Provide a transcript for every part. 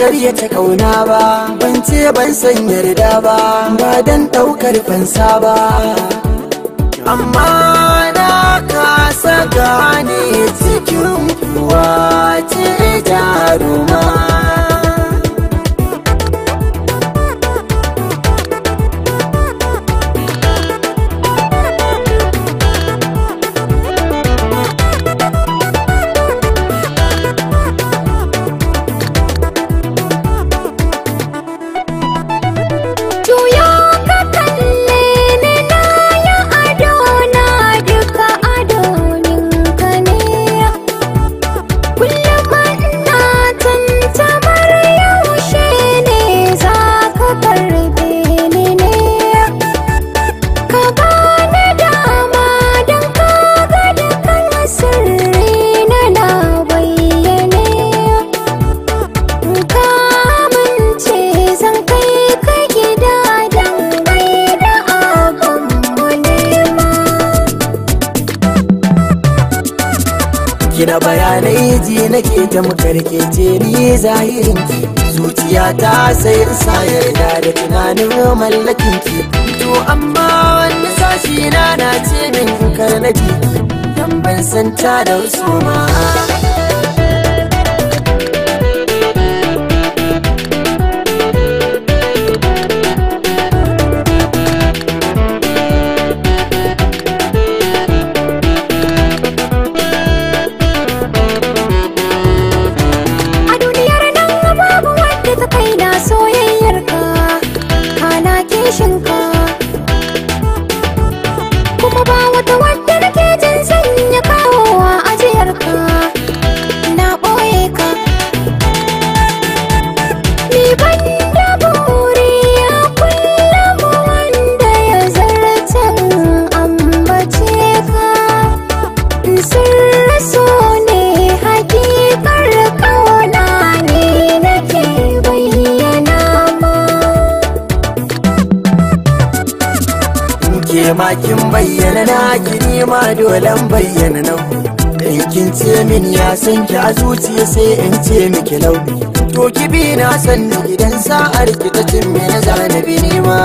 karyata kauna ba ban ce ban san yarda ba ba dan daukar fansa ba amma na kasa gane cikin kuwa ce jaruma Juyo ka kalle ni na yi ado na duka adoninka ne Kullum ina tantamar yaushe ne za ka karbe ni ne Ka bani dama don ka ga dukkan sirri na na bayyane Kamance zan kai ka gida don gaida abinmu nema. Kina bayanai ji nake ta makarkece ni zahirin ki zuciya ta sai in sa yarda da tunanin mallakin ki to amma wani sashi na na ce min karnaki dan ban san ta da wasu ma A duniyar nan babu wadda ta kai na soyayyar ka, kana kishin ka. Kuma ba wata wadda nake jin sanya kawowa ajiyar ka, na ɓoye ka. Ni ban da buri a kullum wanda ya zartan ambace ka. Sirri so ne hakikar kauna ne nake bayyana ma. ke ma kin bayyana na ki ni ma dolan bayyana nan in kin ce min ya san ki a zuciya sai in ce miki lau to ki bi na san ni idan sa'ar ki ta cin me na zanabi ni ma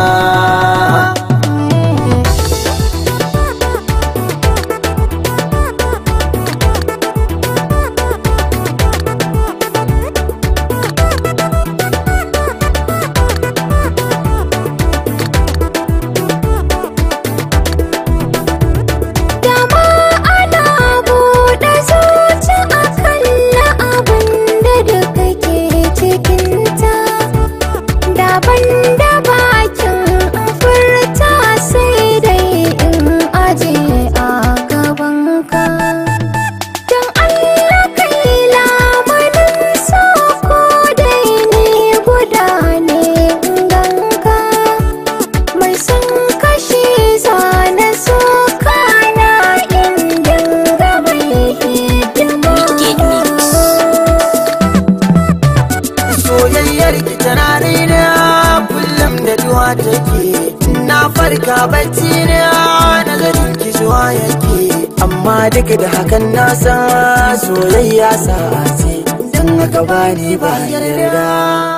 Dama ana buɗe zuci a kalla abin da duka ke cikinta. Daban da bakin furta sai dai in aje a gabanka. Don Allah kai lamarin so ko dai ni guda ne ganka. mai son kashi zane so kana in dinga mai hidima soyayyar ki tana raina kullum da duwa take na farka bacci na nazarin ki zuwa yake amma duka da hakan na san soyayya sa'a ce don haka bani ba yarda